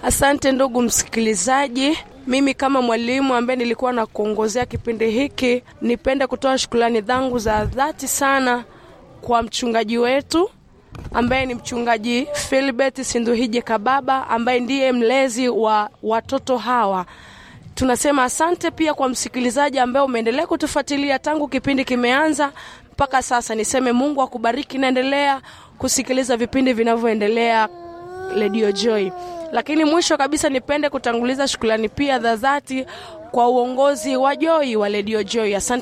Asante ndugu msikilizaji. Mimi kama mwalimu ambaye nilikuwa na kuongozea kipindi hiki, nipende kutoa shukrani zangu za dhati sana kwa mchungaji wetu ambaye ni mchungaji Philbert Sinduhije Kababa ambaye ndiye mlezi wa watoto hawa. Tunasema asante pia kwa msikilizaji ambaye umeendelea kutufuatilia tangu kipindi kimeanza mpaka sasa. Niseme Mungu akubariki, naendelea kusikiliza vipindi vinavyoendelea Radio Joy. Lakini mwisho kabisa, nipende kutanguliza shukrani pia za dhati kwa uongozi wa Joy wa Radio Joy. Asante